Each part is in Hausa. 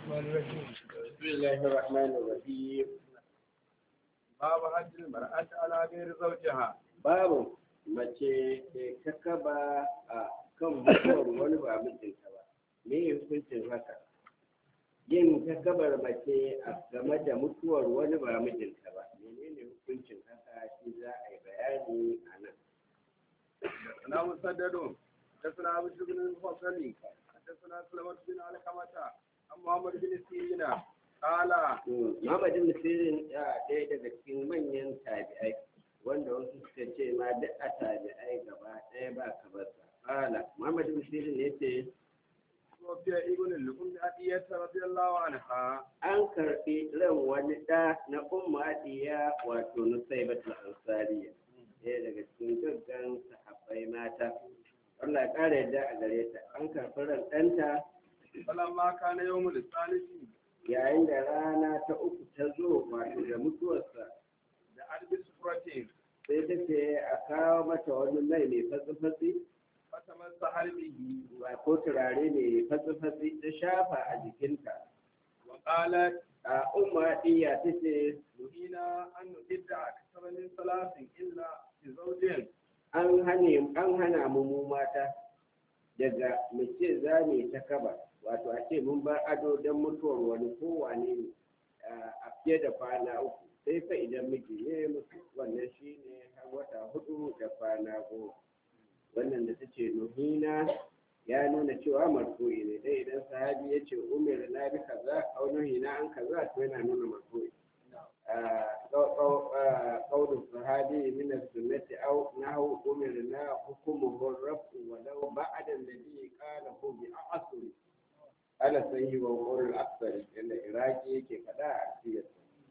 بسم الله الرحمن الرحيم باب حج المرأة على غير زوجها babu mace ke kakaba a kan mutuwar wani ba mijinta ba me hukuncin haka yin takabar mace a game da mutuwar wani ba mijinta ba menene hukuncin haka shi za a yi bayani a nan حدثنا مسدد حدثنا ابو بن المفصل حدثنا سلمة بن علقمة عن محمد بن سيرين قال Muhammadin Nasirin ya ɗaya daga cikin manyan tabi'ai wanda wasu suka ce ma duk a tabi'ai gaba ɗaya ba kabarsa. Kala, Muhammadin Nasirin ya ce, توفي ابن لأم عطية رضي الله عنها an karɓi ran wani ɗa na umma adiya wato nusaibatul ansariya ɗaya daga cikin gaggan sahabbai mata Allah ya ƙara yadda a gare ta an karɓi ran ɗanta فلما كان يوم الثالث yayin da rana ta uku ta zo wato da mutuwarsa جعل بسفرة sai ta ce a kawo mata wani mai mai fatsi-fatsi فتمسح به ba ko turare mai fatsi-fatsi ta shafa a jikinta وقالت a umma adiya ta ce نهينا أن نبدع أكثر من ثلاث إلا بزوج an hane an hana mu mu mata daga mu ce za mu yi ta kaba wato a ce mun bar ado don mutuwar wani kowane ne a fiye da kwana uku sai fa idan miji ne mutu wannan shi ne har wata hudu da kwana goma wannan da ta ce nuhina ya nuna cewa marfu'i ne dai idan sahabi ya ce umar na bi kaza au nuhina an kaza to yana nuna marfu'i قول الصحابي من السنة أو نحو أمرنا حكمه الرفع ولو بعد الذي قاله بأعصر على سيه وقول الأكثر إن إراكي كفدا عسير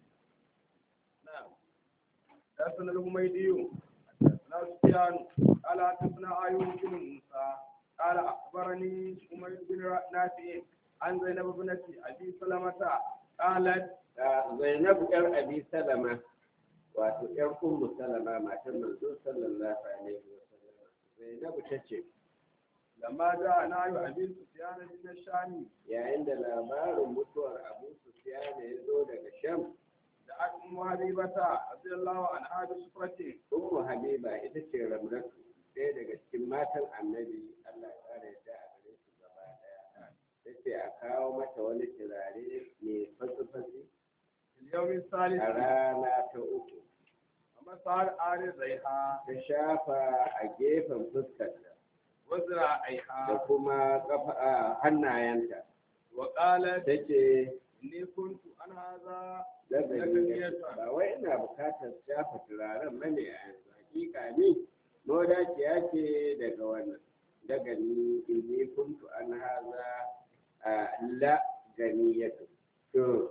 نعم حدثنا الحميدي حدثنا سفيان قال حدثنا ايوب بن موسى قال اخبرني حميد بن نافع عن زينب بنت ابي سلمة قالت Zainabu ‘yar Abi Salama, wato ‘yar Ummu Salama matar manzo sallallahu alaihi wa sallam. Zainabu ta ce, لما جاء نهي ابي سفيان من الشام yayin da labarin mutuwar Abu Sufyan ya zo daga Sham, دعت ام حبيبة رضي الله عنها بسفرة Ummu Habiba ita ce Ramlatu, ɗaya daga cikin matan annabi Allah ya ƙara yadda a gare su gaba ɗaya. Ta ce a kawo mata wani turare mai fatsi-fatsi في اليوم الثالث a rana ta uku. ومسار آل زيها Ta shafa a gefen fuskarta da وذراعيها kuma ƙafa a hannayenta. وقالت Ta ce, إني كنت أنا هذا Lagani ba wai ina bukatar shafa turaren bane a yanzu hakika ne mawadaciya ce daga wannan daga ni inni kuntu an haza a la ganiyatu to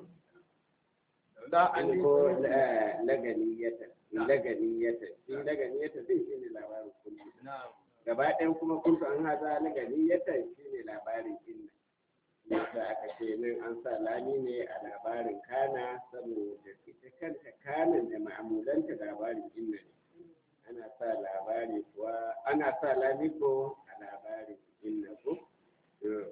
لا أني ko la ganiyata la ganiyata shi la ganiyata zai shi ne labarin kullu نعم gaba ɗayan kuma kuntu an haza la ganiyata shi ne labarin inna yadda aka ce nan an sa lami ne a labarin kana saboda ita kanta kanan da ma'amulanta labarin inna ne ana sa labari kuwa ana sa lami ko a labarin inna ko To,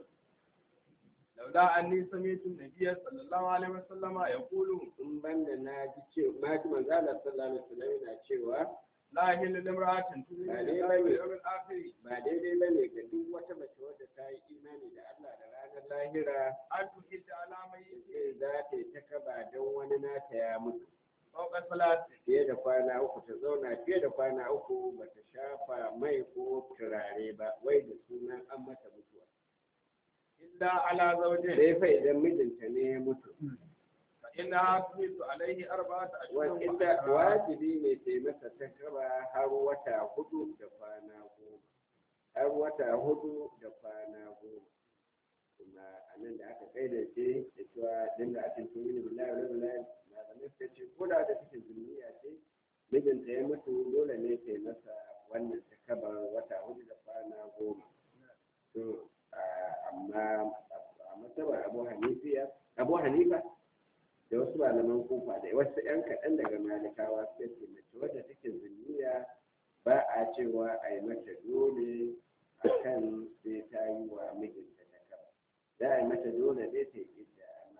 لولا أني سمعت النبي صلى الله عليه وسلم يقول in banda na ji ce na ji manzo Allah sallallahu alaihi wasallam yana cewa لا يحل لامرأة تؤمن بالله واليوم الآخر ba daidai bane ga duk wata mace wadda ta yi imani da Allah da ranar lahira أن تحد على ميت ce za ta yi ta kaba don wani nata ya mutu فوق ثلاث fiye da kwana uku ta zauna fiye da kwana uku ba ta shafa mai ko turare ba wai da sunan an mata mutuwa إلا على زوجين sai fa idan mijinta ne ya mutu فإنها تميت عليه أربعة أشهر wanda وعشرة. wajibi ne ta yi masa ta kaba har wata hudu da kwana goma har wata hudu da kwana goma kuma a nan da aka kai da ce da cewa din da ake tuni da billahi wa billahi malamai suka ce ko da da take duniya ce mijinta ya mutu dole ne ta yi masa wannan ta kaba wata hudu da kwana goma to a- amma a matsabar abu hanifiya abu hanifa da wasu malaman kufa da wasu yan kaɗan daga malikawa suka ce mace wadda take zuniya ba a cewa a yi mata dole a kan sai ta yi wa mijinta ta kaba za a yi mata dole dai ta yi idda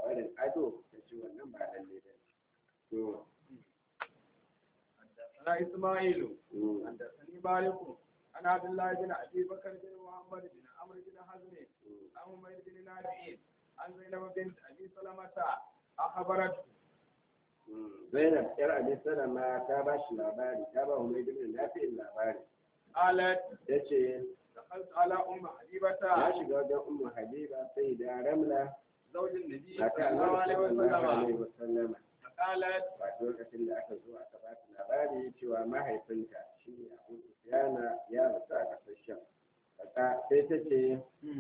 barin ado ta ce wannan ba lalle ba to حدثنا إسماعيل mm, حدثني مالك عن عبد الله بن أبي بكر بن محمد بن عمرو بن حزم mm. عن عمير بن نافع عن زينب بنت أبي سلمة أخبرته Zainab yar Abi Salama ta ba shi labari ta ba Humayd ibn Nafi'in labari قالت tace دخلت على أم ya حبيبة shiga wajen Ummu Habiba sai da Ramla زوج النبي mata صلى الله Annabi عليه sallallahu alaihi وسلم wasallam فقالت wato lokacin da aka zo aka ba ta labari cewa mahaifinta shi Abu Sufyana ya rasu a kasar Sham Kaka sai ta ce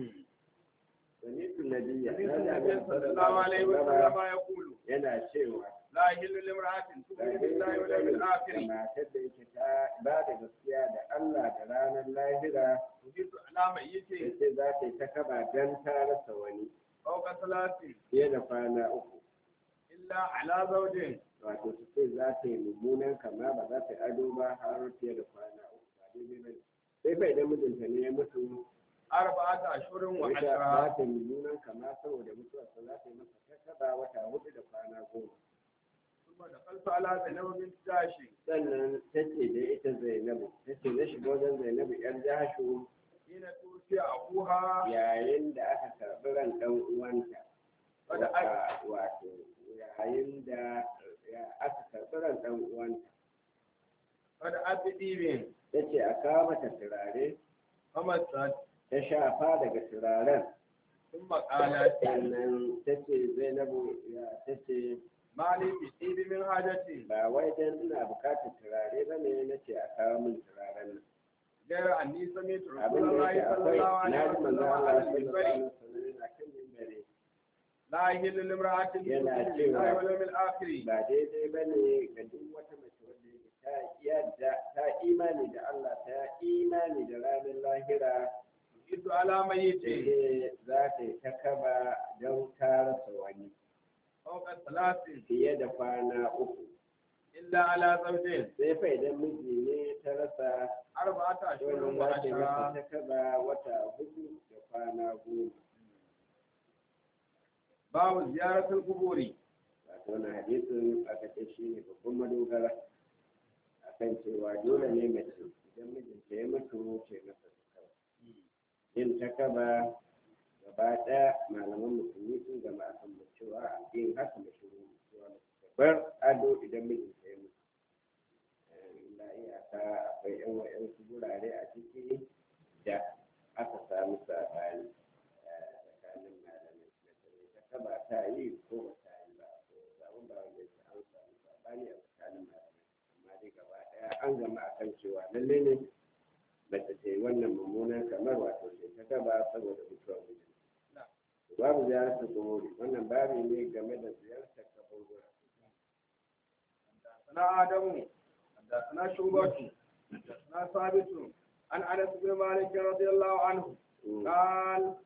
Sami'tu Nabiyya النبي صلى الله عليه وسلم يقول yana cewa لا يحل لامرأة تؤمن بالله واليوم الآخر matar da yake ta ba da gaskiya da Allah da ranar lahira تجد على ميت sai za ta yi ta kaba don ta rasa wani فوق ثلاث fiye da kwana uku إلا على زوج wato su ce za ta yi mummunan kama ba za ta yi ado ba har fiye da kwana uku ba daidai ba ne. sai fa idan mijinta ne ya mutu أربعة أشهر ita وعشرة za ta yi mummunan kama saboda mutuwarsa za ta yi masa ta kaba wata hudu da kwana goma ثم دخلت على زينب بنت جاش sannan ta ce da ita zainabu ta ce na shiga wajen zainabu yar jashu حين توفي أبوها yayin da aka karɓi ran ɗan uwanta Wadda Wa- wato yayin da ya- aka karɓi ran ɗan uwanta قد أبي ديبين ta ce a kawo mata turare فمست ta shafa daga turaren ثم قالت sannan ta ce zainabu ya ta ce ما لي بطيب من حاجتي ba wai dan ina bukatar turare ba ne na ce a kawo min turaren nan غير أني سمعت رسول abin da الله yake صلى akwai الله na عليه ji manzo وسلم Allah على sallallahu alaihi المنبر wasallam yana kan mimbari لا يحل لامرأة Yana تؤمن cewa- بالله واليوم الآخر ba daidai ba ne ga duk wata mace wanda yake ta yadda ta imani da Allah ta imani da ranar lahira تجد على ميت da za ta yi ta kaba don ta rasa wani فوق ثلاث fiye da kwana uku إلا على زوج sai fa idan miji ne ta rasa أربعة أشهر wannan za ta yi masa وعشرة ta kaba wata hudu da kwana goma باب زيارة القبور wato wannan hadisin aka ce shi ne babban madogara akan cewa dole ne mace idan mijinta ya mutu ce masa ta kaba yin ta kaba gaba ɗaya malaman musulmi sun gama a kan cewa yin haka mashiru cewa bar ado idan mijinta ya mutu illa iyaka akwai yan wa'yansu gurare a ciki da aka samu saɓani eh, tsakanin malamai mace ta kaba ta yi ko ba ta yi ba ko samu ba wanda ya an samu saɓani a tsakanin malamai amma dai gaba ɗaya an gama akan cewa lalle ne mace ta yi wannan mummunan kamar wato ce ta gaba saboda mutuwar mijin babu ziyartar kuburi wannan babu ne game da ziyartar kaburbura حدثنا آدم حدثنا شعبة حدثنا ثابت عن أنس بن مالك رضي الله عنه قال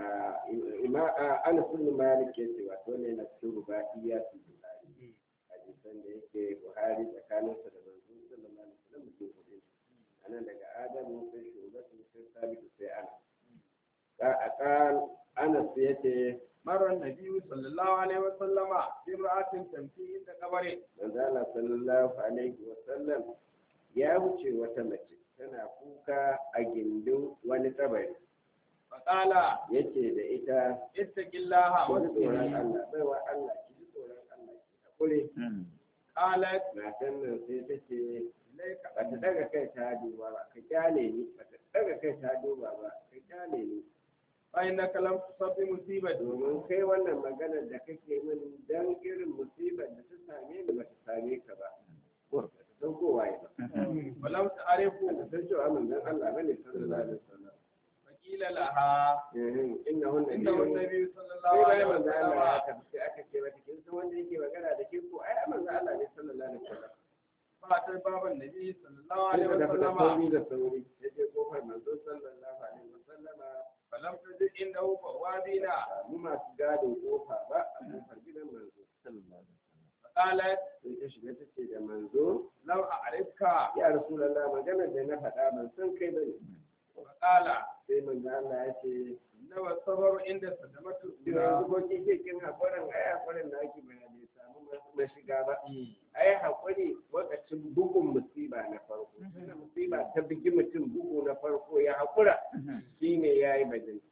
ana sun malik ya ce wato ne na cikin rubaiya su buhari hadisan da yake buhari tsakaninsa da manzo sallallahu alaihi wasallam mutum hudu anan daga adamu sai shugabatu sai sabitu sai ana ka a kan anas ya ce مر النبي صلى الله عليه وسلم بامرأة تمشي عند قبره manzala sallallahu alaihi wasallam ya wuce wata mace tana kuka a gindin wani kabari فقال yace da ita اتق الله ki ji tsoron واسقني Allah baiwa Allah ki ji tsoron Allah ki hakuri قالت matan nan sai ta ce إليك ba ta daga kai ta duba ba ka kyale ni ba ta daga kai ta duba ba ka kyale ni فإنك لم تصب بمصيبة domin kai wannan maganar da kake min dan irin musibar da ta same ni ba ta same ka ba ba ta san kowa ba ولم ba تعرفه ta san cewa manzon Allah bane sallallahu alaihi wasallam فقيل لها eh inna hunna إنه النبي صلى الله sai عليه bayan manzon Allah ya وسلم tafi sai aka ce mata kin san wanda yake magana da ke ko ai manzon Allah ne sallallahu alaihi wasallam فأتى باب النبي صلى الله sai عليه ka tafi da وسلم sauri da sauri ya je kofar manzon sallallahu alaihi wasallama فلم تجد عنده بوابين mu masu gadin kofa ba a kofar gidan manzo فقالت sai ta shiga ta ce da manzo لو أعرفك ya rasulallah maganar da na faɗa ban san kai bane فقال sai manzo Allah ya ce إنما الصبر عند صدمة yanzu الأولى ko kike kin hakurin ai hakurin na ki bai bai samu mashiga ba ai hakuri lokacin bugun musiba na farko tunda musiba ta bugi mutum bugu na farko ya hakura shine yayi bajin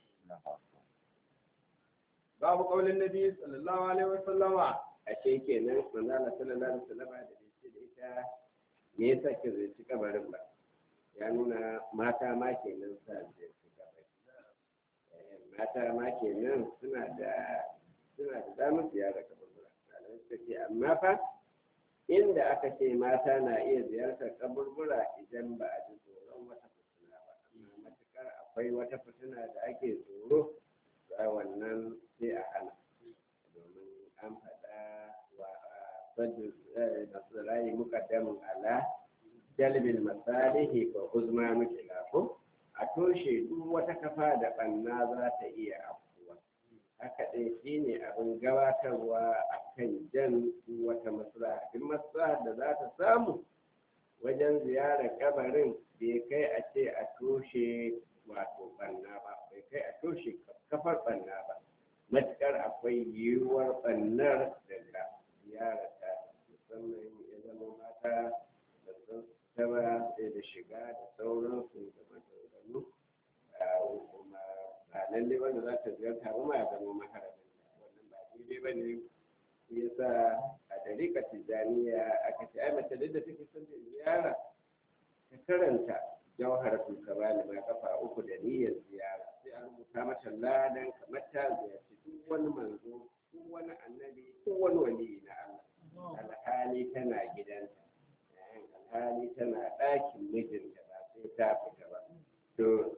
باب قول النبي صلى الله عليه وسلم ashe kenan manzo Allah sallallahu alaihi wasallam da yace da ita me yasa ki zai kabarin ba ya nuna mata ma kenan sa zai ci kabari Eh, mata ma kenan suna da suna da damar ziyara kaburbura malamai suka ce amma fa inda aka ce mata na iya ziyartar kaburbura idan ba a ji tsoron wata fitina ba amma matukar akwai wata fitina da ake tsoro a wannan sai a hana domin an faɗa wa saddu nasirayi muqaddamun ala jalbil masalihi wa huzma mukila ko a toshe duk wata kafa da banna za ta iya afkuwa haka ɗin shine abin gabatarwa a kan jan duk wata maslaha duk maslaha da za ta samu wajen ziyarar kabarin bai kai a ce a toshe wato banna ba bai kai a toshe kafar banna ba matuƙar akwai yiwuwar bannar daga ziyarar ta musamman ya zama mata da sun taba da shiga da sauransu da maganganu kuma ba lalle wanda za ta ziyarta ba ma ya zama maharamin wannan ba daidai ba ne shi yasa a dariƙa tijjaniya aka ce ai mace duk da take son da ziyara ta karanta jawharatul kabali ma kafa uku da niyyar ziyara sai an rubuta mata ladan kamar ta ziyarci duk wani manzo duk wani annabi duk wani wali na Allah alhali tana gidanta alhali tana ɗakin mijinta ba sai ta fita ba to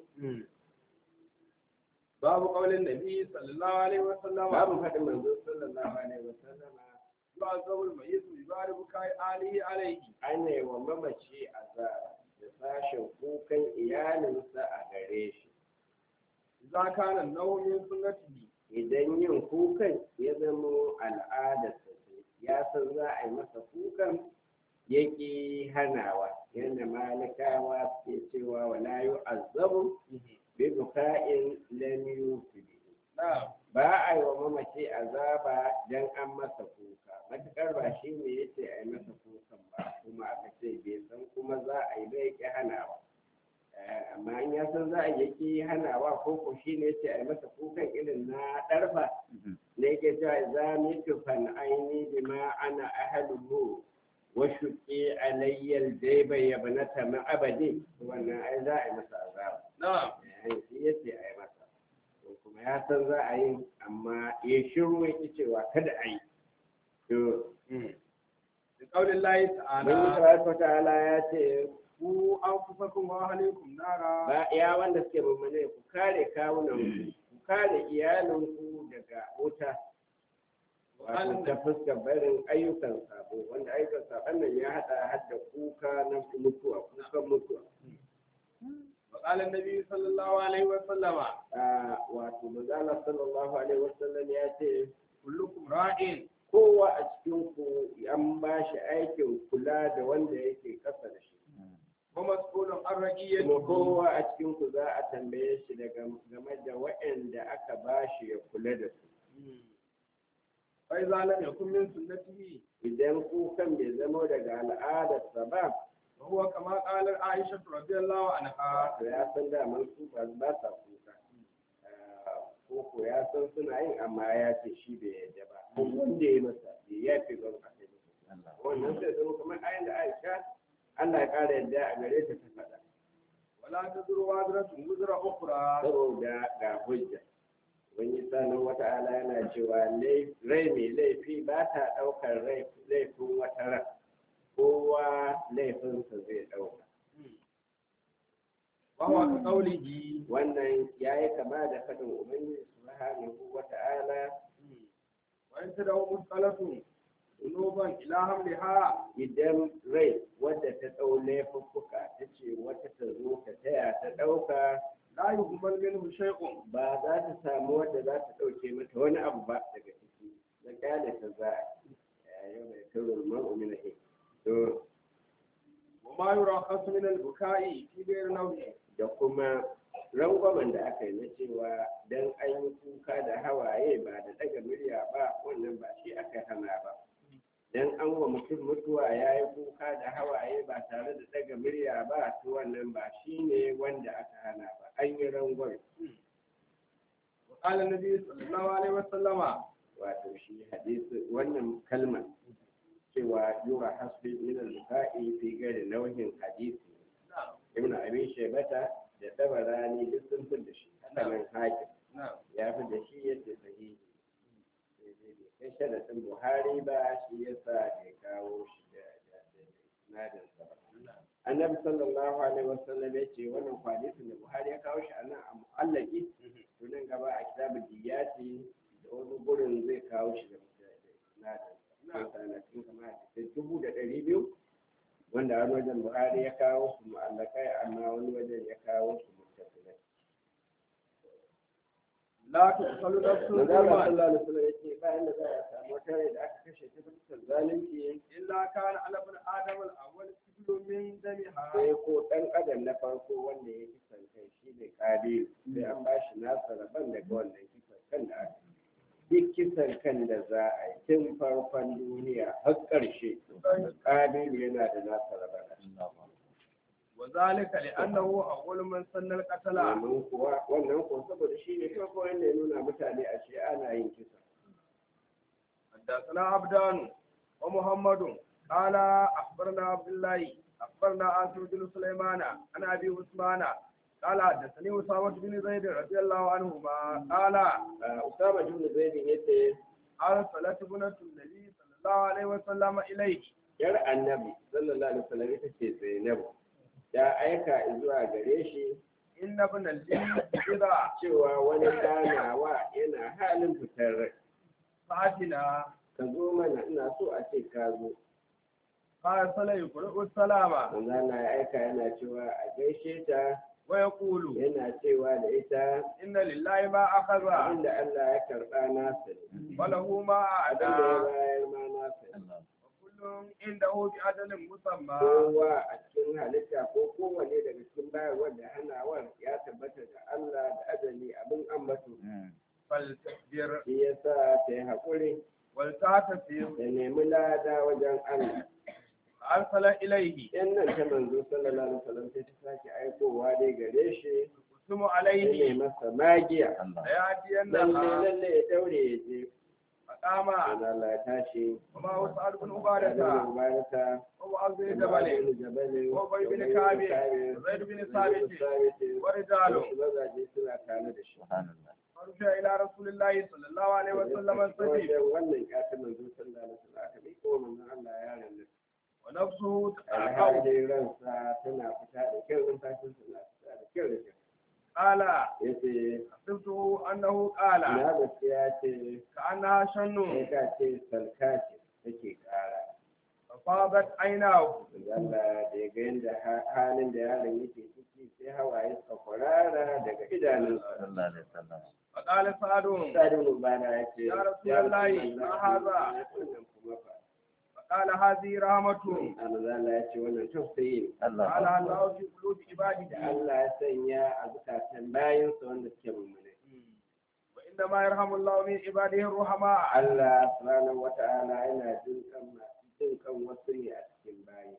باب قول النبي صلى الله عليه وسلم babu faɗin manzo sallallahu alaihi wasallama يعذب الميت ببار بكاء آله عليه ana yi wa mamaci azaba da sashen kukan iyalinsa a gare shi إذا كان النوم من سنته idan yin kukan ya zamo al'adarsa ce ya san za a yi masa kukan yake hanawa yadda malikawa suke cewa wala yu azabu bi buka'in lam yufidi نعم ba a yi wa mamaci azaba dan an masa kuka matukar ba shi ne ya ce a yi masa kukan ba kuma aka ce bai san kuma za a yi bai ki hanawa Eh, amma in ya san za a yi ki hanawa ko ko shi ne ya ce a yi masa kukan irin na ɗarfa ne yake cewa za mu yi fan aini bima ana ahaluhu wa shuƙi alayyal daiba ya banata ma abadi wannan ai za a yi masa azaba نعم Eh, shi ya ce a yi masa to kuma ya san za a yi amma ya shiru ya ki cewa kada a yi to بقول الله Ubangiji تعالى tabaraka wa ta'ala ya ce ku anfusakum wa ahlikum nara ba ya wanda suke mummune ku kare kawunan ku ku kare iyalinku daga wuta wato ta fuskar barin ayyukan sabo wanda ayyukan sabon nan ya hada hadda kuka na mutuwa kukan mutuwa وقال النبي صلى الله عليه وسلم Ah, wato manzala sallallahu alaihi wasallam ya ce كلكم راع kowa a cikin ku an ba shi aikin kula da wanda yake kasa da shi ومسؤول عن kuma رعيته kowa a cikin ku za a tambaye shi daga game da waɗanda aka ba shi ya kula da su فإذا لم يكن من سنته idan kukan bai zamo daga al'adarsa ba وهو كما قال عائشة رضي الله عنها to ya san daman su ba ba sa kuka Ah, ko ko ya san suna yin amma ya ce shi bai yadda ba ko wanda ya masa bai ya fi ban a kai masa wannan sai zama kamar ayin da Aisha Allah ya kara yadda a gare ta ta faɗa ولا تزر وازرة وزر أخرى saboda ga hujja wani sanin wata ala yana cewa lai- rai mai laifi ba ta ɗaukar rai- laifin wata ran kowa laifinsa zai ɗauka وهو كقوله wannan ya yi kama da faɗin ubangiji subhanahu wa ta'ala وإن تدعو مثقلة ذنوبا إلى حملها idan rai wadda ta ɗau laifuffuka ta ce wata ta zo ta taya ta ɗauka لا يهمل منه شيء ba za ta samu wadda za ta ɗauke mata wani abu ba daga ciki na kyale ta za a yau mai turul ma'umina to وما يرخص من البكاء في غير نومه da kuma rangwamen da aka yi na cewa dan an yi kuka da hawaye ba da daga murya ba wannan ba shi aka hana ba dan an wa mutum mutuwa ya yi kuka da hawaye ba tare da daga murya ba to wannan ba shi ne wanda aka hana ba an yi rangwame وقال النبي صلى الله عليه وسلم wato shi hadisi wannan kalmar cewa yura hasbi min al-bukai fi gari nau'in hadisi نعم ibnu abi shaybata da tabarani duk sun fi da shi hakanan hakim نعم ya fi da shi yadda sahihi sai dai bai kai sharadin buhari ba shi yasa bai kawo shi da da nadin sa ba annabi sallallahu alaihi wasallam ya ce wannan hadisin da buhari ya kawo shi a nan a mu'allaki to nan gaba a kitabul diyati da wani gurin zai kawo shi da nadin sa sana cikin kamar hadisai dubu da ɗari biyu wanda wani wajen buhari ya kawo su mu'allakai amma wani wajen ya kawo su muttasilai لا تقتل نفس manzo Allah ظلما sallallahu alaihi wasallam yace bayan da za a samu wata rai da aka kashe ta fuskar zalunci إلا كان على ابن آدم الأول كفل من دمها sai ko dan adam na farko wanda ya kisan kai shi ne kabilu sai an ba shi nasa rabon daga wannan kisan kan da aka yi. duk kisan kan da za a yi tun farkon duniya har ƙarshe kabilu yana da nasa rabon a ciki. وذلك لأنه أول من سن القتل domin kuwa wannan ko saboda shi ne farko wanda ya nuna mutane a shi ana yin kisa حدثنا عبدان ومحمد قال أخبرنا عبد الله أخبرنا عاصم بن سليمان عن أبي عثمان قال حدثني أسامة بن زيد رضي الله عنهما قال Ah, Usama bin Zaid yace أرسلت ابنة النبي صلى الله عليه وسلم إليه yar annabi sallallahu alaihi wasallam ita ce Zainabu ya aika zuwa gare shi إن ابن لي إذا cewa wani ganawa yana halin fitar rai فأتنا ka zo mana ina so a ce ka zo فأرسل يقرأ السلام manzo Allah ya aika yana cewa a gaishe ta ويقول yana cewa da ita إن لله ما أخذ abinda Allah ya karba nasa ne وله ما abinda ya أعدى bayar ma nasa ne وكل عنده بأجل مسمى kowa a cikin halitta ko kowane daga cikin bayarwar da hanawar ya tabbata da Allah da ajali abin ambato فلتصبر shi yasa ta yi haƙuri ولتعتصم da nemi lada wajen Allah فأرسل إليه yan nan ta manzo sallallahu alaihi wasallam sai ta sake aikowa dai gare shi يقسم ya عليه masa magiya lalle ليأتينها lalle ya daure ya je فقام manzo Allah ya tashi وما هو سعد بن da عبادة mubaraka ومعاذ بن جبل وأبي بن كعب وزيد بن ثابت ورجال wasu mazaje suna tare da shi فرجع إلى رسول الله صلى الله عليه وسلم السبيل wajen wannan ƙasa manzo sallallahu alaihi wasallam aka bi ko manzo Allah ya ranar ونفسه تتعقب alhalin ransa tana fita da kyau numfashin tana fita da kyau da kyau قال yace حسبته أنه قال na gaskiya ce كأنها sai شن ka ce salka ce take kara ففاضت عيناه Allah da ya ga yadda ha- halin da yaron yake ciki sai hawaye suka kwarara daga idanunsa فقال سعد Sa'ad ibn Ubada ya ce Ya Rasulullahi, ma haza?" wannan kuma fa فقال هذه رحمة Allah ya ce wannan tausayi ne قال الله في قلوب da عباده Allah ya sanya a zukatan bayansa wanda suke mummune وإنما يرحم الله من عباده الرحماء Allah subhanahu wata'ala yana jin kan masu jin kan wasu ne a cikin bayi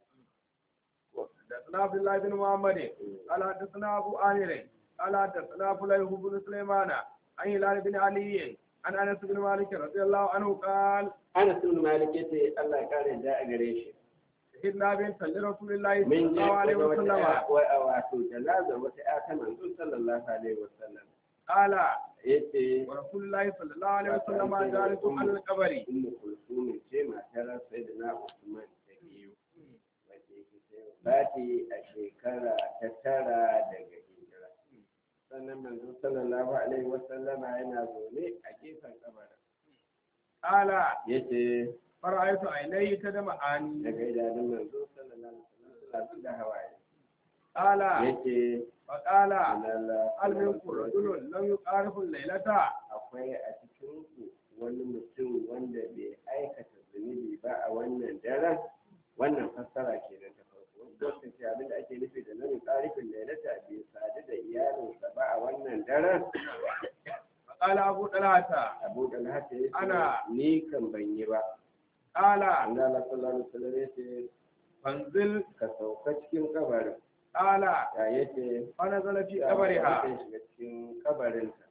حدثنا عبد الله بن محمد قال حدثنا أبو آمر قال حدثنا فليح بن سليمان عن هلال بن علي عن أنس بن مالك رضي الله عنه قال Anas ibn Malik yace Allah ya kare da a gare shi شهدنا بنت لرسول الله صلى min je الله عليه wata وسلم ya- wa- wato janaza wata ya ta manzo sallallahu alaihi wasallam قال yace ورسول الله صلى الله عليه وسلم جالس على القبر ummu kulsum ce matar sayyidina Usman ta biyu wacce yake sai bati a shekara ta tara daga hijira sannan manzo sallallahu alaihi wasallama yana zaune a gefen kabarin قال yace فرأيت عينيه تدمعان daga idanun manzo sallallahu alaihi wasallam suna zuba hawaye قال yace فقال Allah هل منكم رجل لم يقارف الليلة akwai a cikin ku wani mutum wanda bai aikata zunubi ba a wannan daren wannan fassara ke da ta farko wanda ce abin da ake nufi da nan yi tsarifin da ya bai sadu da iyalinsa ba a wannan daren فقال أبو طلحة abu da haka ya ce Ana- ni kan ban yi ba قال an da Allah sallallahu alaihi wasallam ya ce فانزل ka sauka cikin kabarin قال ya yace فنزل في ya قبرها shiga cikin kabarinta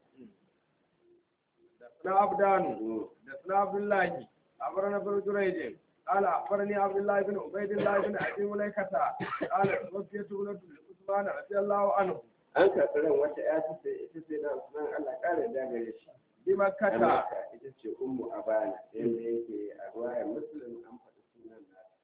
حدثنا عبدان Mm. حدثنا عبد الله أخبرنا ابن جريج قال أخبرني عبد الله بن عبيد الله بن أبي مليكة قال توفيت ابنة لعثمان رضي الله عنه an karɓi ran wata ya ta ce ita ce na Usman Allah ƙara da gare shi بمكة Amurka ita ce ummu abana yadda yake a ruwayar muslim an faɗi sunan nata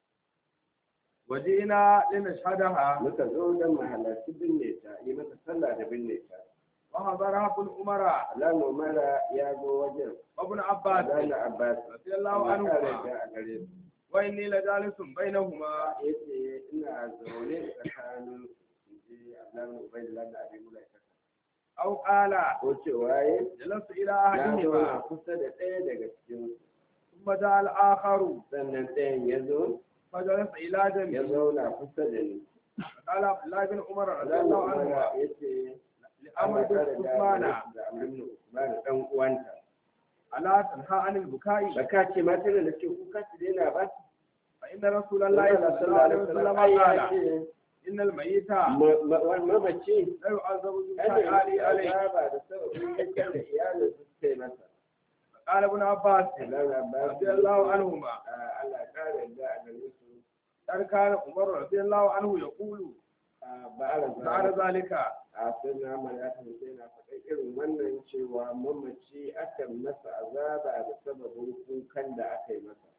وجئنا لنشهدها muka zo don mahalarci binne ta yi mata sallah da binne ta وحضرها ابن عمر alamu mara ya zo wajen وابن عباس Adana Abbas رضي الله Allah ƙara عنهما da a gare su وإني لجالس بينهما ya ce ina zaune tsakanin inji Abdullahi Ubaidullah da Abi Mulaika أو قال ko cewa ya جلست إلى na zauna أحدهما kusa da ɗaya daga cikin su. ثم جاء الآخر sannan ɗayan ya zo فجلس إلى ya جنبي zauna kusa da ni قال عبد الله بن عمر رضي Abdullahi الله عنهما Umar ya ce لأمر بن عثمان da amrin Usman dan uwanta ألا تنهى عن البكاء baka ce mata da ke kuka su daina ba فإن رسول الله صلى الله عليه وسلم قال إن الميت mamaci لا يعذب ana ببكاء yi عليه azaba da sababin yakan da iyalin su suka yi masa قال ابن عباس Allah ba رضي الله عنهما Allah kare da a gare su قد كان عمر رضي الله عنه يقول ba a بعد rasa ذلك a sun na ya kasance yana faɗa irin wannan cewa mamaci akan masa azaba da sababin kukan da aka yi masa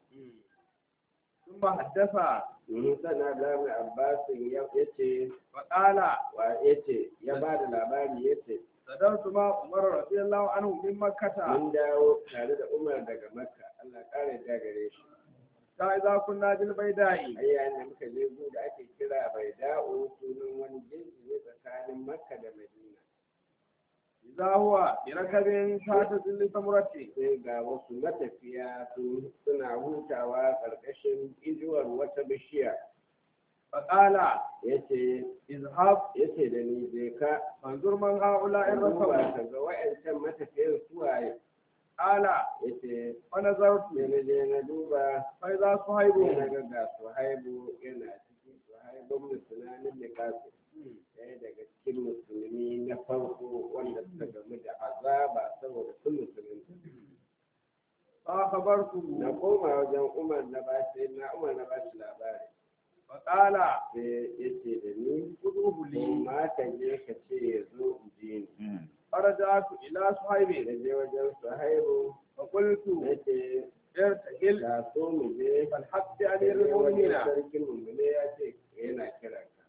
ثم حدث domin sana da mai abbasin ya ce فقال wa ya ce ya ba da labari ya ce صدرت مع عمر رضي الله عنه من مكة mun dawo tare da umar daga makka allah ƙara da gare shi فإذا كنا بالبيداء ai yayin da muka je gu da ake kira bai da'o sunan wani jinsi ne tsakanin makka da madina إذا هو بركب تحت ظل ثمرة sai ga wasu matafiya su suna hutawa ƙarƙashin inuwar wata bishiya فقال ya ce اذهب ya ce da ni je ka فانظر من هؤلاء in الرسل duba ka ga wa'yancan matafiyan suwaye قال ya ce ونظرت sai na je na duba فإذا sai صهيب na ga ga suhaibu yana cikin suhaibun musulmanin da kasu ɗaya daga cikin musulmi na farko wanda suka gamu da azaba saboda sun musulunta فأخبرته na koma wajen umar na bashi na umar na bashi labari فقال sai ya ce da ni خذوه ko لي ma ka je ka ce ya zo in je ni فرجعت إلى صهيب da je wajen suhaibu فقلت ya ce ارتحل da so mu je فالحق da بأمير je wajen المؤمنين sarkin mummune ya ce yana kiran ka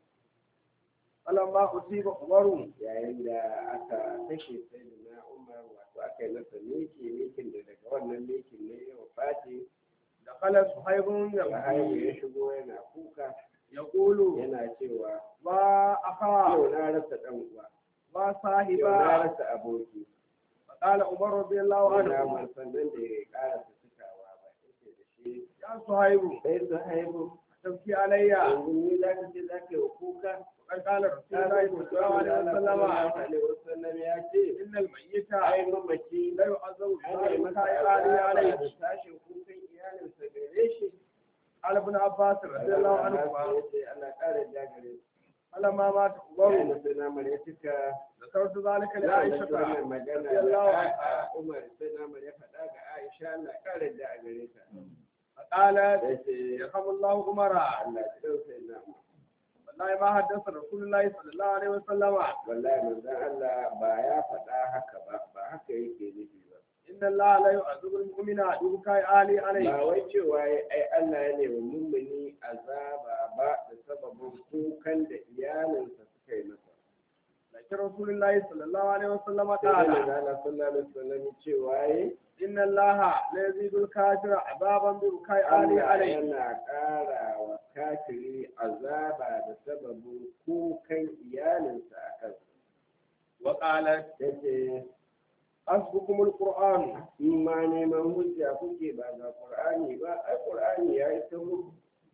فلما أصيب عمر yayin da aka kashe sai da na umar wato aka yi masa miki mikin da daga wannan mikin ne ya wafati دخل صهيب suhaibu يبكي ya shigo yana kuka يقول yana cewa ما أخا yau na rasa ɗan uwa ما yau na صاحبا rasa aboki فقال عمر رضي الله na عنه man sannan da ya ƙara su cikawa ba yake da shi يا صهيب sai su haihu تبكي علي yanzu ni za ka ce za ka yi wa kuka وقد قال رسول ta الله zai صلى الله عليه sallallahu وسلم alaihi wasallam ya ce إن الميت ai mamaci لا يعذب ana yi بما masa كان azaba عليه da sashen kukan iyalinsa gare shi قال ابن عباس رضي الله Allah عنهما ya ce ana ƙara jagare فلما مات su عمر yana sai namar ya cika ذكرت ذلك ya da لعائشة wannan magana رضي الله da عنها Umar sai namar ya faɗa ga Aisha Allah ƙara jagare ta فقالت ya ce يرحم الله عمر Allah ya ɗauka ina mu والله ما حدث رسول الله صلى الله عليه وسلم wallahi manzon Allah ba ya faɗa haka ba ba haka yake nufi ba إن الله لا يعذب المؤمن ببكاء آله عليه ba wai cewa ya ai Allah ya nemi mummuni azaba ba da sababin kukan da iyalinsa suka yi masa لكن رسول الله صلى الله عليه وسلم sai da قال manzon sallallahu alaihi wasallam cewa ya إن الله لا يزيد الكافر عذابا ببكاء آله Allah عليه yana ƙara wa kafiri azaba da sababin kukan iyalinsa a kansa وقالت yace حسبكم القرآن in ma neman hujja kuke ba ga Qur'ani ba ai Qur'ani ya yi ta muku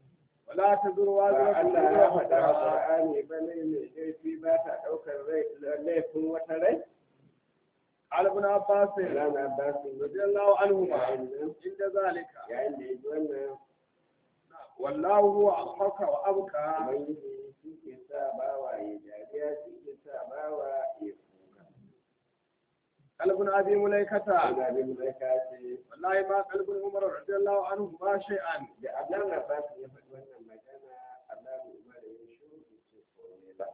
ولا تزر ba وازرة Allah ya وزر faɗa a أخرى Qur'ani ba ne mai laifi ba ta ɗaukar rai laifin wata rai قال ابن عباس rana ba su رضي الله عنهما yayin nan عند ذلك yayin da ya ji wannan والله هو أضحك وأبكى ubangiji shi ke sa bawa ya dariya shi ke sa bawa ya kuka قال ابن أبي مليكة ana bin mai kace والله ما قلب عمر رضي الله عنه ما شيئا da Allah na ba su ya faɗi wannan magana Allah ne umar ya shiru da ce komai ba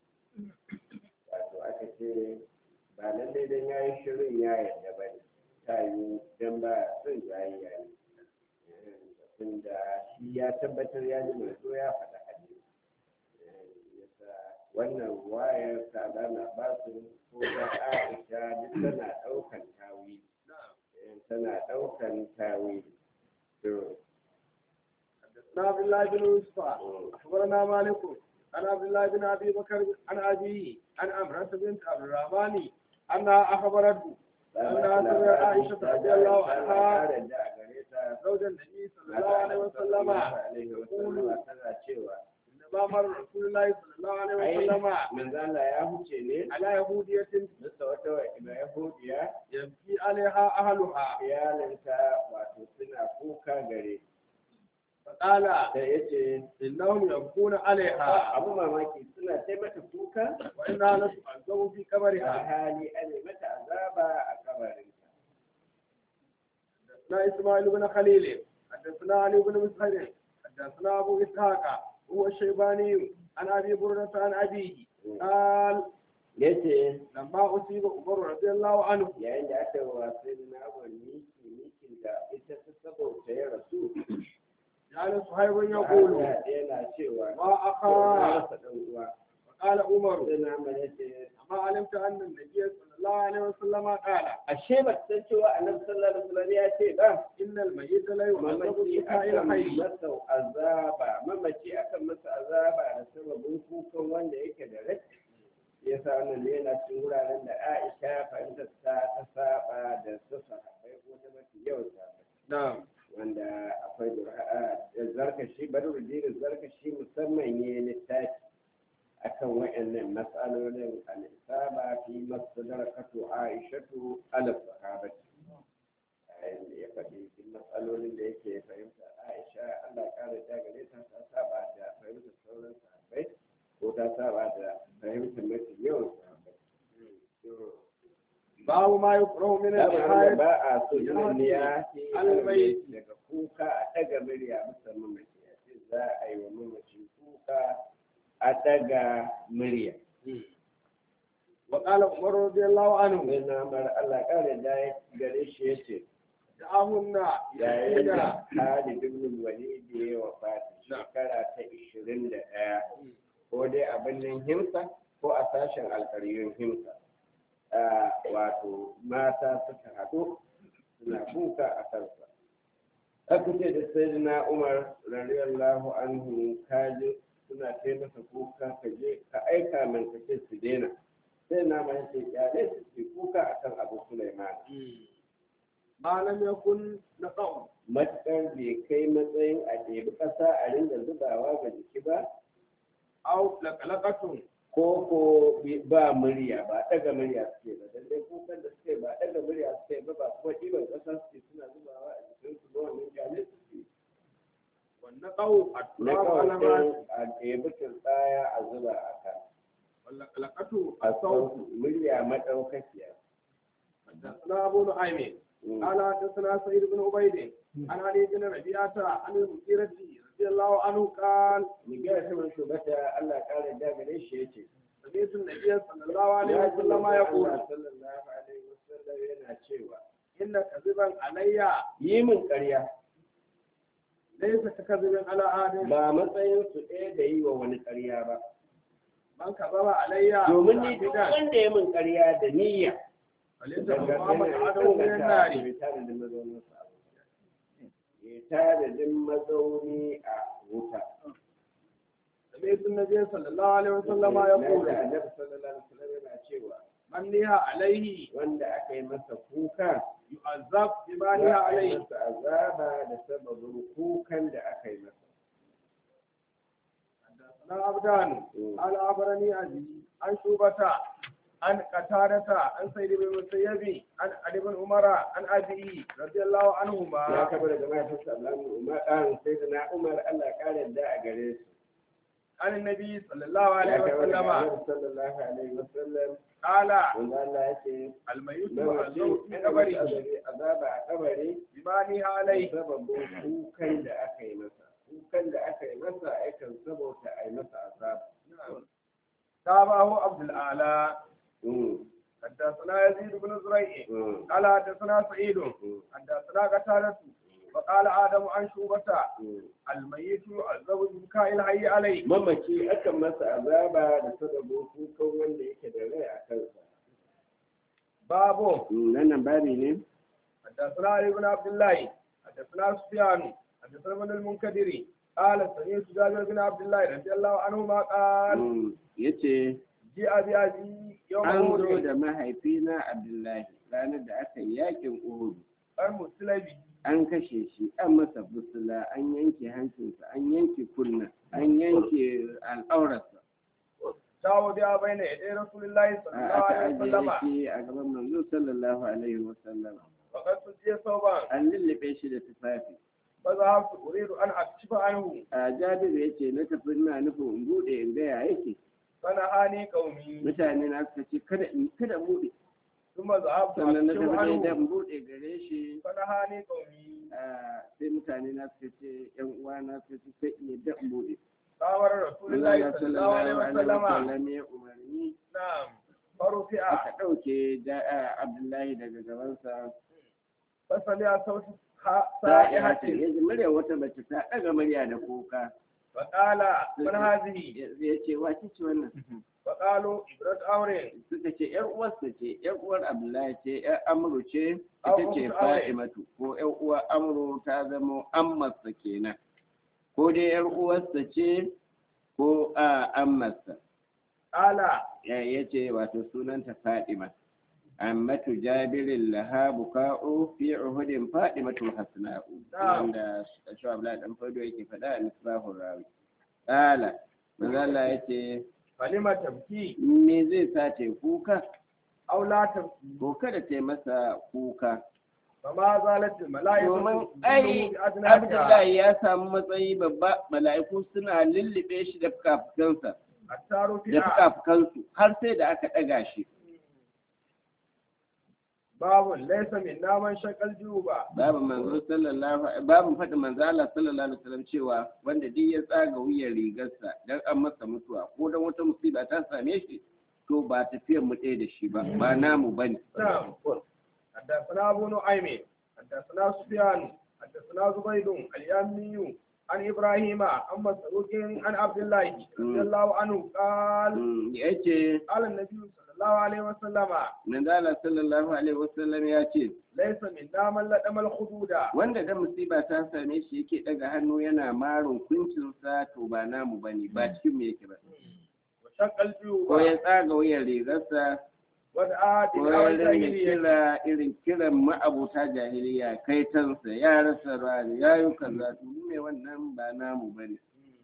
wato aka ce ba lallai dan ya yi shirin ya yarda ba ne ta yi dan ba son jayayya ne tunda shi ya tabbatar ya ji mai so ya faɗa hadisi yasa wannan wayar ta na ba su ko ta Aisha duk tana ɗaukan tawili tana ɗaukan tawili to عن عبد الله بن يوسف أخبرنا مالك عن عبد الله بن أبي بكر عن أبيه عن أمرة بنت عبد الرحمن أنها أخبرته أنها سمعت عائشة رضي الله عنها زوج النبي صلى الله عليه وسلم إنما مر رسول الله صلى الله عليه وسلم manzala ya huce ne على يهودية bisa wata wa'ina yahudiya يبكي عليها أهلها iyalinta wato suna kuka gare فقال ta yace إنهم يبكون عليها abu mamaki suna sai mata kuka وإنها لتعذب في a قبرها hali ana mata azaba a kabarinta حدثنا إسماعيل بن خليل حدثنا علي بن مسهر حدثنا أبو إسحاق هو الشيباني عن أبي بردة عن أبيه قال yace لما أصيب عمر رضي الله عنه yayin da aka wasu na wani mikin da ita ta saboda ya rasu جعل صهيب يقول ya yana cewa ما na أخا rasa ɗan uwa وقال عمر sai na mana ce أما علمت أن النبي صلى الله عليه وسلم قال ashe ba san cewa annabi sallallahu alaihi wasallam ya ce ba إن الميت لا يعذب mamaci بكاء akan الحي masa azaba mamaci akan masa azaba da sababin kukan wanda yake da rai ya sa wannan ne yana cikin wuraren da Aisha fahimtar ta ta saba da su sahabbai ko ta mafi yawan sahabbai نعم wanda akwai da zarkashi badruddin zarkashi musamman ya littafi akan wa'annan mas'alolin al-isaba fi masdarakatu aishatu ala sahabati ya faɗi cikin matsalolin da yake fahimta aisha allah ƙara ta gare ta ta saba da fahimtar sauran sahabbai ko ta saba da fahimtar mafi yawan sahabbai باب ما يكره من Babu wanda الحياة ba a so yin ya ce Albai. daga kuka a ɗaga murya bisa mamaci a ce za a yi wa mamaci kuka a ɗaga murya. وقال عمر رضي الله عنه Sai na mara Allah ƙara da ya gare shi ya ce دعاهن yayin يأتين da Khalid ibn Walid ya wafati shekara ta ishirin da ɗaya ko dai a birnin Himsa ko a sashen alƙaryun Himsa. Ah, Wato mata suka haɗu suna kuka a kansa. Aka ce da Sayyidina Umar radiyallahu anhu kaji suna kai masa kuka ka je ka aika min ka ce su daina. Sai na mai ce kyale su ke kuka akan Abu Sulaiman. ما لم يكن نقع matuƙar bai kai matsayin a ɗebi ƙasa a ringa zubawa ga jiki ba أو لقلقة ko ko bi- ba murya ba ɗaga murya suke ba lallai kukan da suke ba ɗaga murya suke ba ba kuma ɗiban ƙasa suke suna zubawa a jikin su ba wannan kyale suke والنقع na التراب على ما kawai a ɗebi tsaya a zuba a kan واللقلقة a الصوت sauku murya maɗaukakiya حدثنا أبو نعيم Mm. قال حدثنا سعيد بن عبيد عن علي بن ربيعة عن المغيرة رضي الله عنه قال Miguel ta mai shugaba Allah ƙara da gare shi ya ce سمعت النبي صلى الله عليه ya ji وسلم manzon يقول Allah sallallahu alaihi wasallam yana cewa إن كذبا علي yi min ƙarya ليس ككذب على آدم ba matsayin su ɗaya da yi wa wani ƙarya ba من كذب علي domin ni duk متعمدا wanda ya min ƙarya da niyya فليس daga مقام yana عدو من النار ya tare da mazaunin sa a wuta. ya tare da mazauni a wuta سمعت النبي صلى الله عليه وسلم Na يقول da annabi sallallahu alaihi wasallam yana cewa من نهى عليه wanda aka yi masa kuka يعذب بما za نهى a yi عليه masa azaba da sababin kukan da aka yi masa حدثنا عبدان قال أخبرني أبي عن شوبة عن قتادة عن سيد بن المسيب عن علي بن عمر عن أبي رضي الله ya عنهما kaba daga mahaifinsa Abdullahi Umar ɗan sai da na Umar Allah ƙara da a gare su عن النبي صلى الله عليه ya kaba daga وسلم Annabi sallallahu alaihi wasallam قال wanda Allah ya ce الميت mawaci معذور في ana masa قبره azaba- azaba a kabari بمانها عليه sababin kukan da aka yi masa kukan da aka yi masa yakan sabauta a yi masa azaba تابعه عبد الأعلى Mm, حدثنا يزيد بن زريع mm, قال حدثنا سعيد mm, حدثنا قتادة وقال آدم عن شوبة mm. الميت يعذب ببكاء الحي عليه mamaci akan masa azaba da sababin kukan wanda yake da rai a kansa باب nan nan babi ne حدثنا علي بن عبد الله حدثنا سفيان حدثنا ابن المنكدر قال سمعت جابر بن عبد الله رضي الله عنهما قال Mm, yace جاء بأبي يوم an zo أحد da mahaifina Abdullahi ranar da aka yi yakin Uhud المسلم an kashe shi an masa busula an yanke hancinsa an yanke kunna an yanke al'aurarsa شاو بها بين يدي رسول الله صلى الله aka عليه ajiye وسلم shi a gaban manzo sallallahu alaihi wasallam وقد سجي صوبا an lullube shi da tufafi فذهبت أريد أن أكشف عنه a jabiru ya ce na tafi ina nufin in bude in gaya yake فنهاني قومي mutane na suka ce kada in kada bude ثم ذهبت sannan na أكشف tafi dai عنه dan bude gare shi فنهاني قومي a, sai mutane na suka ce yan uwa na suka ce sai in yadda in bude فأمر رسول Allah الله صلى الله عليه وسلم wasallam ya umarni نعم فرفع aka ɗauke ja- a, Abdullahi daga gabansa فسمع صوت sa'ihatin سائحة ya ji murya wata mace ta ɗaga murya da kuka فقال من هذه ya ce wace ce wannan فقالوا إبرة أمر suka ce ‘yar uwarsa ce, ‘yar uwar Abdullahi ce, ‘yar Amru ce, ita Abu ce Sa'id. Fa'imatu, ko ‘yar uwar Amru ta zama ammarsa kenan, ko dai ‘yar uwarsa ce ko a ammarsa. قال Ya ya ce wato sunanta Fa'ima. Ammatu jabirin laha buka'u fi uhudin Fa'imatu hasna'u. Na'am. Wanda shi Abdullahi ɗan fado yake faɗa a Misbahun Rawi. Ƙala, manzo Allah ya ce, فلما تبكي me zai sa ta yi kuka? أو لا تبكي ko kada ta yi masa kuka. فما زالت الملائكة Domin تظله ai بأدناها Abdullahi ya samu matsayi babba mala'iku suna lullube shi da fukafukansa حتى da رفع fukafukansu har sai da aka ɗaga shi. باب ليس منا من شق الجوب Babu manzo sallallahu babu faɗi manzo Allah sallallahu alaihi wasallam cewa wanda duk ya tsaga wuyan rigarsa dan an masa mutuwa ko dan wata musiba ta same shi to ba tafiyar mu ɗaya da shi ba ba namu bane. نعم حدثنا أبو نعيم حدثنا سفيان حدثنا زبيد اليمي عن إبراهيم عن مسروق عن عبد الله رضي الله عنه قال Mm, Ya ce قال النبي صلى الله عليه وسلم manzo Allah sallallahu alaihi wasallam ya ce ليس منا من لدم الخدود wanda da musiba ta same shi yake daga hannu yana marin kuncinsa to ba namu bane ba cikin mu yake ba وشق الجيوب ko ya tsaga wuyan rigarsa ودعا ko دعاء ya ringa الجاهلية kira irin kiran ma'abuta jahiliya kai tansa ya rasa rani ya yi kaza to mu ne wannan ba namu bane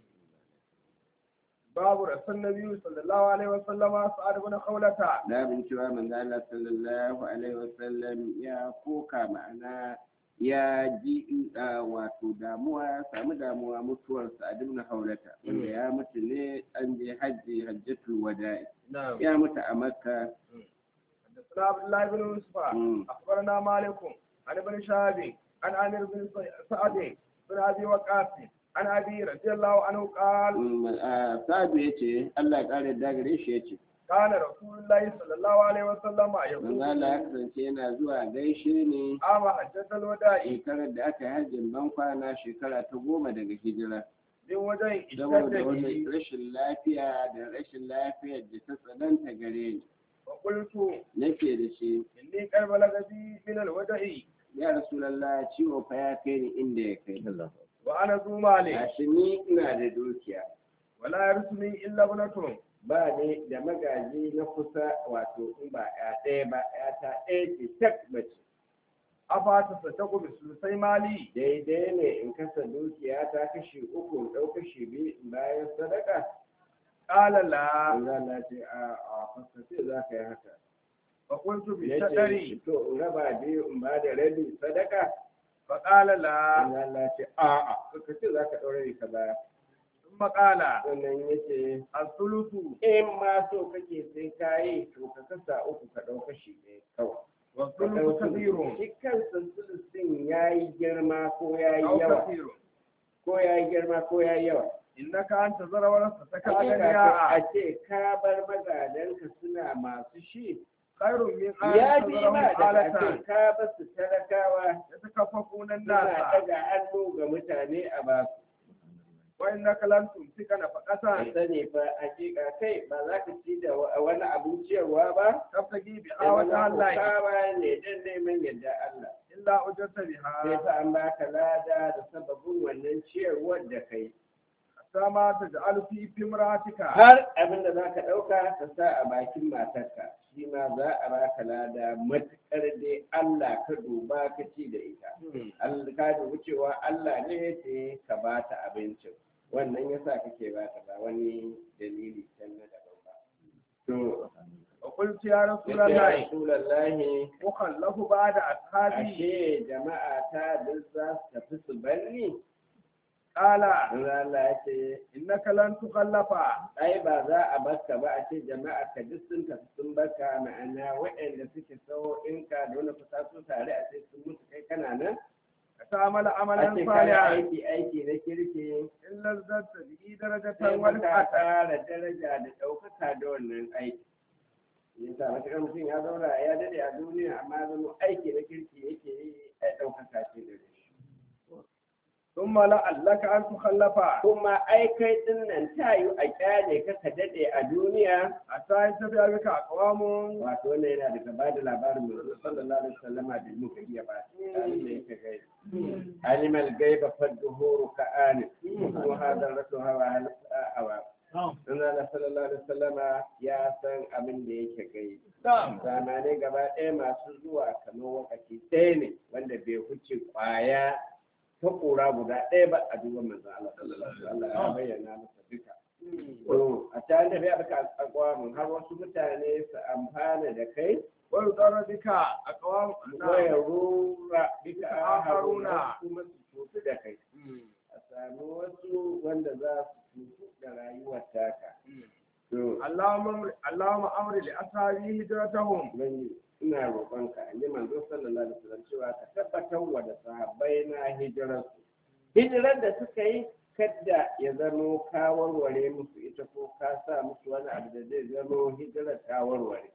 باب رسول النبي صلى الله عليه وسلم سعد بن خولة da bin cewa manzo Allah sallallahu alaihi wasallam ya koka ma'ana ya ji uh, wato damuwa ya samu damuwa mutuwar Sa'ad ibn Hawlata wanda ya mutu ne an je hajji hajjatul wada'i نعم ya mutu a Makka حدثنا عبد الله بن يوسف مم. اخبرنا مالك عن ابن شهاب عن عامر بن سعد بن ابي وقاص عن ابي رضي الله عنه قال Mm, uh, Sa'adu ya ce Allah ya kare da gare shi ya ce كان رسول الله صلى الله عليه وسلم manzo Allah ya يقول kasance yana zuwa gaishe ne عام حجة الوداع shekarar da aka yi hajjin ban kwana shekara ta goma daga hijira من وجه saboda اشتد wani به rashin lafiya da rashin lafiyar da ta tsananta gare ni فقلت nake da shi اني قد بلغ بي من الوداع ya rasulallah ciwo fa ya kai ni inda ya kai وانا ذو مال gashi ni ina da dukiya ولا يرثني الا ابنة ba ne da magaji na kusa wato in ba ya ɗaya ba ya ta ɗaya ce tak mace أفاتصدق بثلثي مالي daidai ne in kasa dukiya ta kashi uku in ɗau kashi biyu in bayan sadaka قال لا manzo Allah ce a a fasace za ka yi haka فقلت yace بالشطر to in raba biyu in ba da rabi sadaka فقال لا manzo Allah ce a a ka ce za ka ɗaure ka baya ثم قال sannan yace الثلث in ma so kake sai ka yi to ka kasa uku ka ɗau kashi ɗaya kawai والثلث كثير shi kansa sulusin ya yi girma ko ya yi أو yawa كثير ko ya yi girma ko ya yi yawa إنك أنت زر ورثتك Hakika to أغنياء a ce ka bar magadanka suna masu shi خير من أن ya fi تذرهم ma da a آلة ce ka ba su talakawa يتكففون suna الناس daga hannu ga mutane a ba su وإنك لن تمسك نفقة ka sani fa hakika kai ba za ka ci da wa- wani abin ciyarwa ba تبتغي sai بها وجه wani الله kawa ne don neman yadda Allah إلا أجرت sai بها fa an baka lada da sababin wannan ciyarwar da kai حتى ما تجعل في في امرأتك har abin da za ka ɗauka ka sa a bakin matarka shi ma za a baka lada matuƙar dai Allah ka duba ka ci da ita Allah ka dubi cewa Allah ne ya ce ka ba ta abincin wannan yasa kake ba ta ba wani dalili can na daban ba to وقلت يا رسول ya الله Rasulullahi وخلف بعد أصحابي ashe jama'a ta duk za su tafi su banni قال Allah ya ce إنك لن تخلف ai ba za a baka ba a ce jama'a ka duk sun tafi sun baka ma'ana waɗanda suke sau in ka da wani fita su tare a ce sun mutu kai kana nan تعمل a عملا ce kana صالحا aiki aiki na kirki إلا ازددت به درجة sai ka ورفعة ƙara daraja da ɗaukaka da wannan aiki yasa matuƙar mutum ya zauna ya dade a duniya amma zama aiki na kirki yake yi a ɗaukaka ce da shi ثم لعلك أن تخلف kuma ai kai ɗin nan ta yi a kyale ka ka dade a duniya حتى يتبع بك أقوام wato wannan yana daga ba da labarin mai sallallahu alaihi wasallam da muka iya ba tsarin da yake gai animal gaiba fadduhuru ka ani kuma hadar rasu hawa hawa dan Allah sallallahu alaihi wasallam ya san abin da yake gai zamanai gaba ɗaya masu zuwa kamar wakati ɗaya ne wanda bai huce kwaya ta ƙura guda ɗaya ba a duba manzo Allah sallallahu alaihi wasallam ya bayyana masa duka to a tare da bai aka akwamin har wasu mutane su amfana da kai ويضر بك أقوام waya rura bika Haruna. haruna kuma su cutu da kai a sami wasu wanda za su cutu da rayuwar taka to اللهم اللهم أمر لأصحابي هجرتهم ubangiji ina roƙonka in ji manzo sallallahu alaihi wasallam cewa ka tabbatar wa da sahabbai na hijirarsu hijirar da suka yi kadda ya zamo ka warware musu ita ko ka sa musu wani abu da zai zamo hijirar ta warware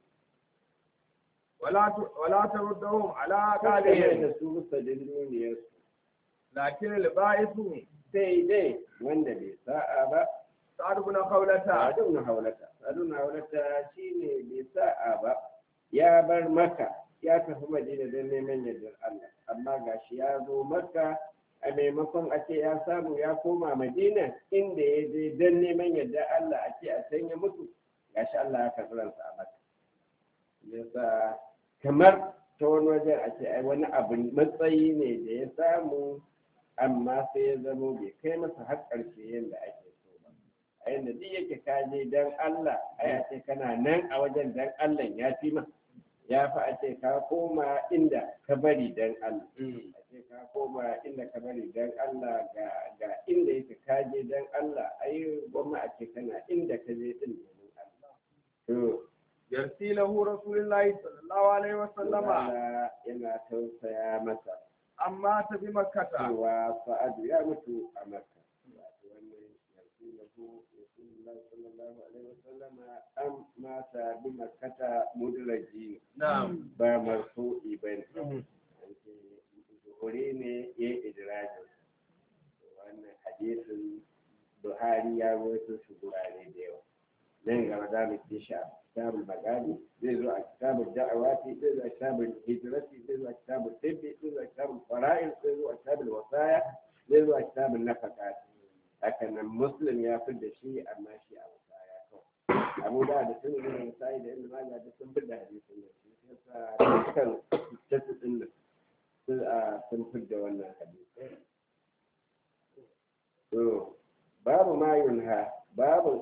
ولا ت- ولا تردهم على kada قالهم da su bisa dindiniyarsu لكن البائس sai dai wanda bai sa'a ba سعد بن خولة sadun na haulata sadun na haulata shine bai sa'a ba ya bar maka ya tafi madina don neman yardar Allah amma gashi ya zo maka a maimakon a ce ya samu ya koma madina inda ya je don neman yardar Allah a ce a can ya mutu gashi Allah ya karɓi ransa a maka yasa kamar ta wani wajen a ce ai wani abu matsayi ne da ya samu amma sai ya zamo bai kai masa har ƙarshe yadda ake so ba a yadda duk yake kaje dan Allah ai a ce kana nan a wajen dan Allah ya fi ma ya fi a ce ka koma inda ka bari dan Allah a ce ka koma inda ka bari dan Allah ga ga inda yake kaje dan Allah ai gwamma a ce kana inda ka je din domin Allah to يرسي له رسول الله صلى الله عليه وسلم Allah yana tausaya masa أما تبي مكة cewa Sa'adu ya mutu a Makka wato wannan yanzu da ku Rasulullah sallallahu alaihi wasallam an mata bi makkata mudraji نعم ba marfu'i bane an ce zuhuri ne ya idrajin wannan hadisin Buhari ya rawaito shi gurare da yawa nan gaba za mu ci shi a kitabul magadi zai zo a kitabul da'awati zai zo a kitabul hijrati zai zo a kitabul tibbi zai zo a kitabul fara'il zai zo a kitabul wasaya zai zo a kitabul nafaqat haka nan muslim ya fi da shi amma shi a wasaya kawai abu da da sun yi da misali da inda maza da sun fi da hadisin nan shi yasa dukkan tasu din nan sun a sun fi da wannan hadisi to babu ma yunha babun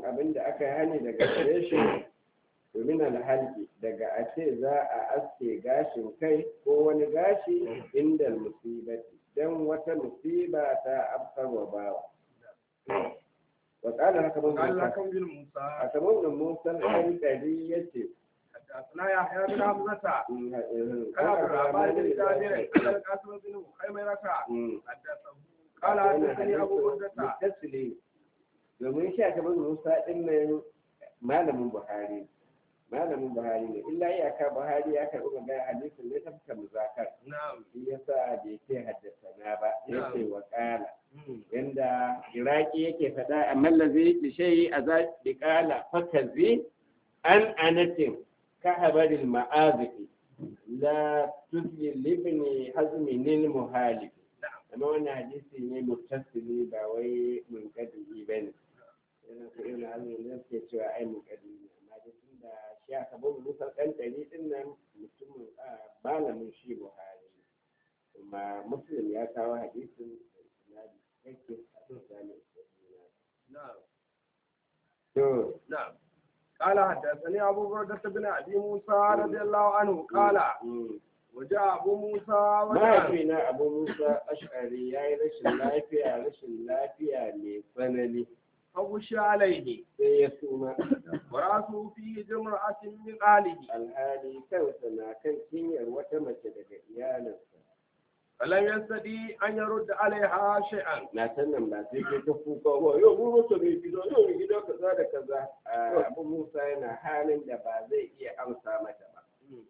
abin da aka hani daga gare shi domin alhalki daga a ce za a aske gashin kai ko wani gashi inda musibati don wata musiba ta afkarwa bawa wa ƙala haka mun قال musa لكم بن موسى a kamar da musa alƙari ya ce حدثنا يحيى بن حمزة قال عبد الرحمن بن جابر قال القاسم بن خيمرة حدثه قال حدثني أبو بردة tasiri domin shi a kamar musa ɗin nan malamin buhari malamin buhari ne illa iyaka buhari ya karɓi magana hadisin ne ta fuka muzakar نعم shi yasa bai ce haddasa na ba ya ce Na'am. wa ƙala yanda iraki yake faɗa a mallazi da shayi a za bi ƙala fakazi an anatin ka habarin ma'azifi la tuzli libni hazmi nil muhalif amma wannan hadisi ne muttasili ba wai munkadiri ba ne yana ko irin hazmi ne suke cewa ai munkadiri ne amma da tun da shi aka babu musa ɗan ɗari ɗin nan mutumin a malamin shi buhari kuma muslim ya kawo hadisin da isnadi cikakke a cikin نعم to نعم قال حدثني أبو بردة بن أبي موسى رضي الله عنه قال mm. وجاء أبو موسى وجاء mahaifina abu musa ash'ari ya yi rashin lafiya rashin lafiya mai tsanani فغشي عليه sai ya suma ورأسه في جمرة من أهله alhali kansa na kan cinyar wata mace daga iyalinsa فلم يستطيع أن يرد عليها شيئا na san nan ba sai kai ta kuka ba yau mun rasa mai gida yau mai gida kaza da kaza Ah, abu musa yana halin da ba zai iya amsa mata ba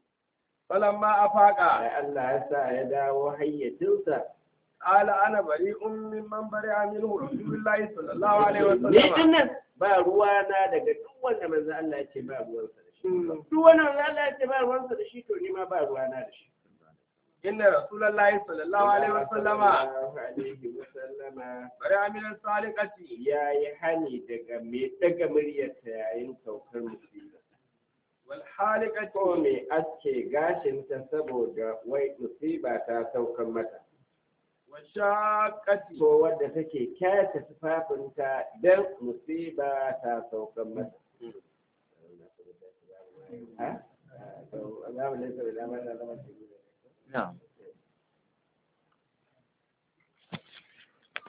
فلما أفاق ai Allah ya sa ya dawo hayyacinsa قال أنا بريء ممن برئ منه رسول الله صلى الله عليه ni وسلم dinnan ba ruwana daga duk wanda manzo Allah ya ce ba ruwansa da shi Mm. duk wanda manzo Allah ya ce ba ruwansa da shi to ni ma ba ruwana da shi إن رسول الله صلى الله عليه وسلم Sallallahu alaihi wasallama برئ من السالقة ya yi hani daga mai daga muryarta yayin saukar musiba ko والحالقة mai aske gashinta saboda wai musiba ta saukar mata والشاقة ko wadda take kyata tufafinta don musiba ta saukar mata ha? Ah, to, za mu nesa da dama da zama shi ne. نعم